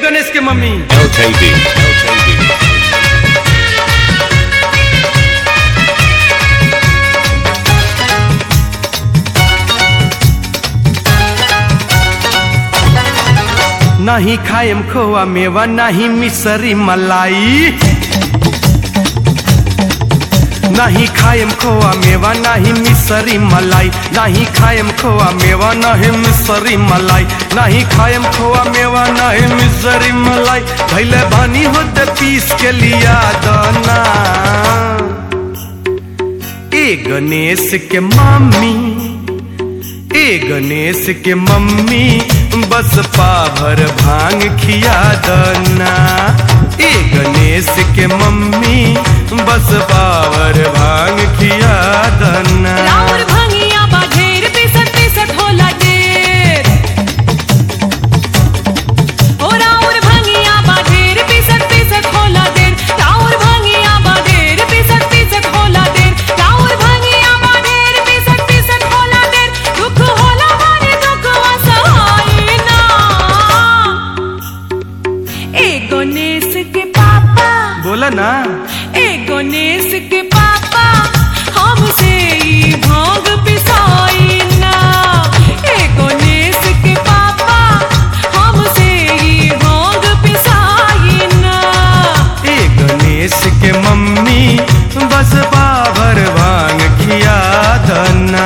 गणेश के mummy LKB. LKB. नाही खाएम खोआ मेवा नाही मिसरी मलाई नाही खाएम खोआ मेवा नाही मिसरी मलाई नाही खाएम खोआ मेवा नाही मिसरी मलाई नाही खाएम खोआ मेवा नाही मिसरी मलाई भैले बानी होते पीस के लिया दाना ए गणेश के मम्मी ए गणेश के मम्मी बस पाभर भांग खिया दना ए गणेश के मम्मी बस पावर भांग खिया दना राउर भंगिया बा ढेर पिसत पिसत होला ढेर ओ राउर भंगिया बा ढेर पिसत पिसत होला ढेर राउर भंगिया बा ढेर पिसत पिसत होला ढेर राउर भंगिया बा ढेर पिसत पिसत होला ढेर दुख होला माने दुख असहाय ना ए गणेश के पापा बोला ना ए गणेश के पापा हमसे ई भांग पिसाई ना ए गणेश के पापा हमसे ई भांग पिसाई ना ए गणेश के मम्मी बस पावर भांग खिया दना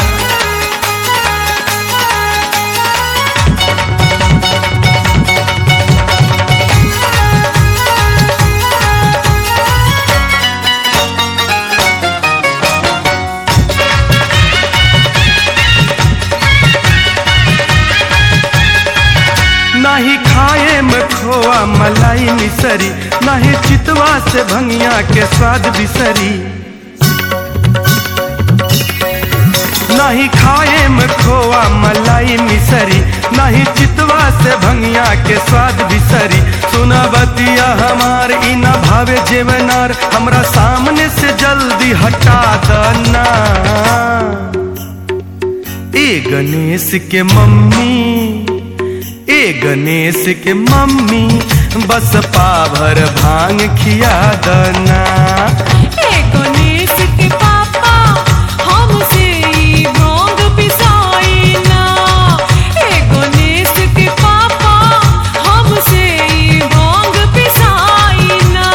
नाही खाए में खोआ मलाई मिसरी नाही चितवा से भंगिया के स्वाद बिसरी नहीं खाए में खोआ मलाई मिसरी नहीं चितवा से भंगिया के स्वाद बिसरी सुना बतिया हमार ई न भावे जेवनार हमरा सामने से जल्दी हटा दना ए गणेश के मम्मी ए गणेश के मम्मी बस पाभर भांग खिया दना ए गणेश के पापा हमसे ई भांग पिसाई ना ए गणेश के पापा हमसे ई भांग पिसाई ना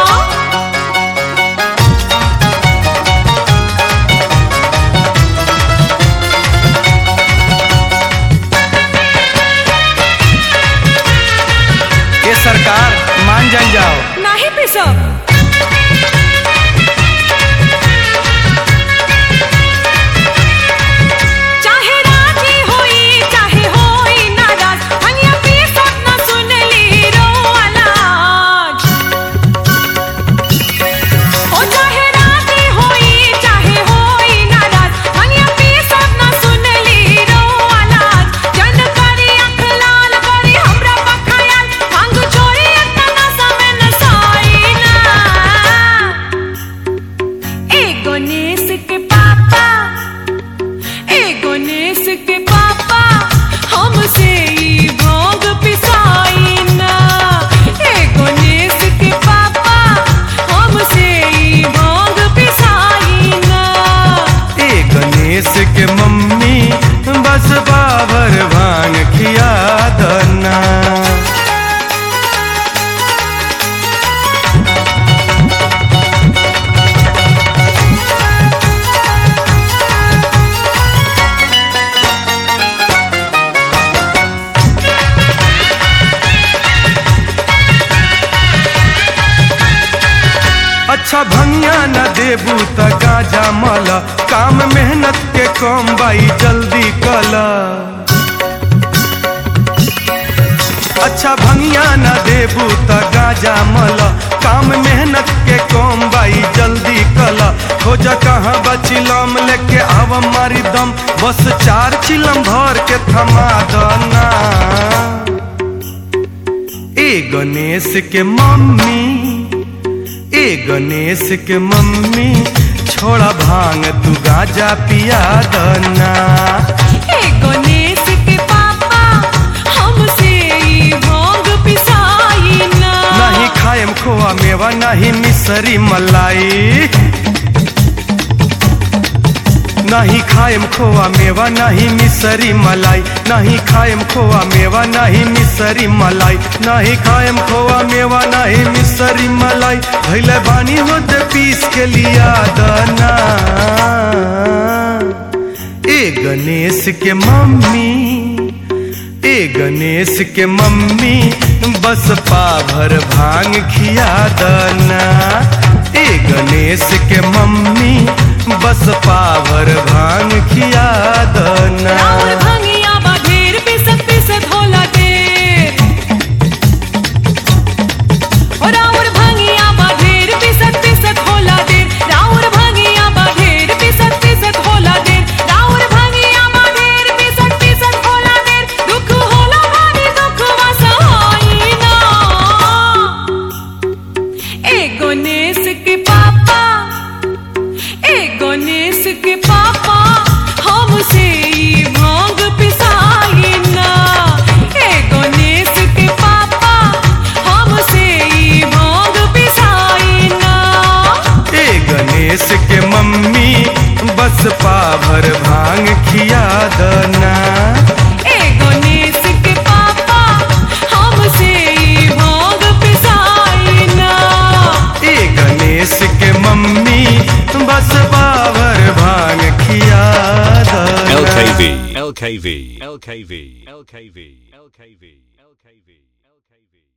ये सरकार मान जान जाओ नाही पिसब चाहे राजी होई चाहे होई नाराज हनिया पिसब न सुनली रो आलाज ओ चाहे राजी होई चाहे होई नाराज हनिया पिसब न सुनली रो आलाज जन करी अख लाल करी हमरा पखायाल भांग छोरी अतना समय न साई ना ए गणेश के पापा ए गणेश के पापा हमसे ई भांग पिसाई ना ए गणेश के पापा हमसे ई भांग पिसाई ना ए गणेश के मम्मी बस बाबर भांग खिया दना अच्छा भंगिया न देबू त गाजा मल काम मेहनत के कम बाई जल्दी कल अच्छा भंगिया न देबू त गाजा मल काम मेहनत के कम बाई जल्दी कल खोज कहाँ बचिलम लेके आव मारी दम बस चार चिलम भर के थमा दना ए गणेश के मम्मी ए गणेश के मम्मी छोड़ा भांग तू गाजा पिया दना ए गणेश के पापा हमसे ई भांग पिसा खोआ मेवा नहीं मिसरी मलाई नहीं खाएम खोआ मेवा नहीं मिसरी मलाई नहीं खाएम खोआ मेवा नहीं मिसरी मलाई भैले बानी होते पीस के लिया दना ए गणेश के मम्मी ए गणेश के मम्मी बस पाभर भांग खिया दना ए गणेश के मम्मी बस पाभर भांग खिया दना राउर भंगिया बाढेर पिसत पिसत होला देर ओ राउर भंगिया बाढेर पिसत पिसत होला देर राउर भंगिया बाढेर पिसत पिसत होला देर राउर भंगिया बाढेर पिसत पिसत होला देर दुख होला भारी दुख वसहाई ना ए गणेश के पापा ए गणेश के पापा हमसे ई भांग पिसाई ना ए गणेश के पापा हमसे ई भांग पिसाई ना ए गणेश के मम्मी बस पाभर भांग खिया दना ए गणेश के पापा हमसे ई भांग पिसाई ना ए गणेश के मम्मी बस पाभर भांग खिया दना LKV, LKV, LKV, LKV, LKV, LKV, LKV.